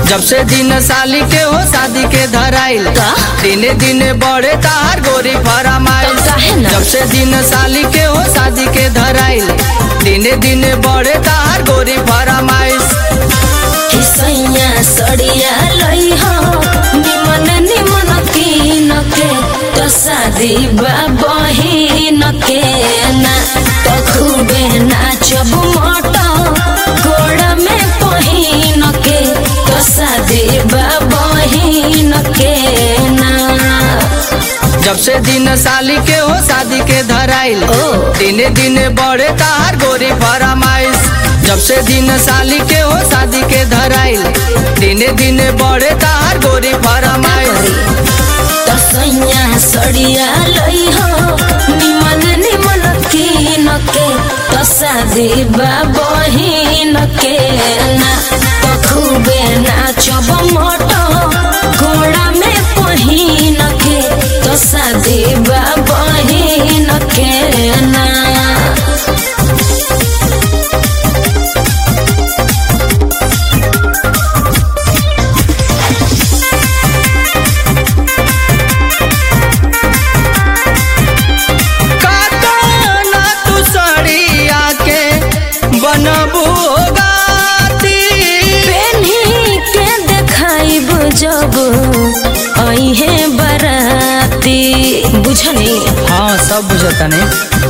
जब से दिन साली के हो शादी के धराइल का? दिने दिने बढ़े तार गोरी फरमाइल तो काहे ना? जब से दिन साली के हो शादी के धराइल दिने दिने बढ़े तार गोरी फरमाइल कि सैया सड़िया लई हो निमन निमन तीन के तो शादी बा बहिन के ना तो खूबे नाचब मोटा गोड़ में पहिन के तो शादी बा बहिन के ना जब से दिन साली के हो शादी के धराइल ओ। दिने दिने बढ़े तार गोरी फरमाइश जब से दिन साली के हो शादी के धराइल दिने दिने बढ़े तार गोरी फरमाइश तो सैया सड़िया लई हो निमन निमन कीन के तो शादी बा बहिन के ना तो खूबे नाचब मोटो घोड़ा में पहिन के तो शादी बा बहिन के ना कातना तू सड़िया के बनबू गाती पेन्ही के देखाइब जब अहे बराती बुझनी हाँ सब बुझता नहीं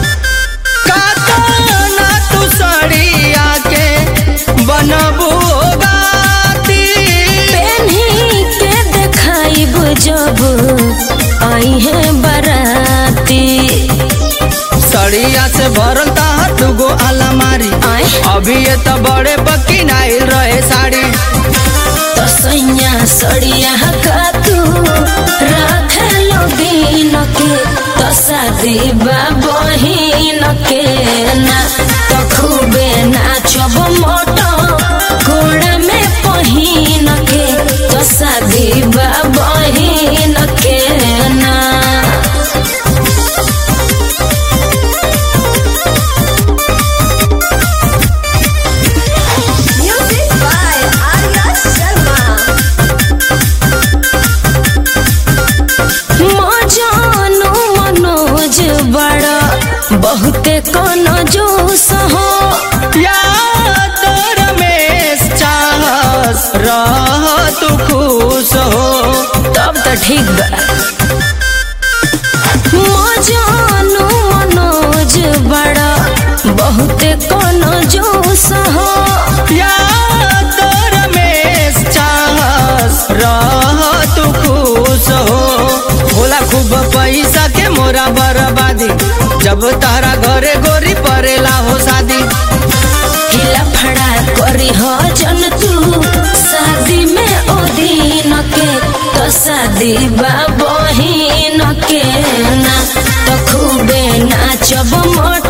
कातना तू सड़िया के बनबू गाती पेन्ही के देखाइब जब अहे बराती सड़िया से भरल तार दुगो अलमारी आय अभी ये तो बड़े बकी नाइल रहे साड़ी तो सैया सड़िया का तू राख दिन के तो शादी बा बहिन के ना तो खूबे नाचब मोटो घोड़ा में पहिन के तो शादी बा बहिन के ना Music by Arya Sharma. मजानु Manoj बड़ा बहुते कोनो जोश हो याद रमेश चाहस रह तू खुश हो तब तो ठीक बा मजानु मनोज बड़ा बहुते कोनो जोश हो याद रमेश चाहस रह तू खुश हो भोला खूब पैसा के मोरा बर्बादी जब तारा घरे गोरी परेला हो शादी हिला फड़ा करी हो जन तू शादी में ओ दिन के तो शादी बा बहिन के ना तो खूबे नाचब मोट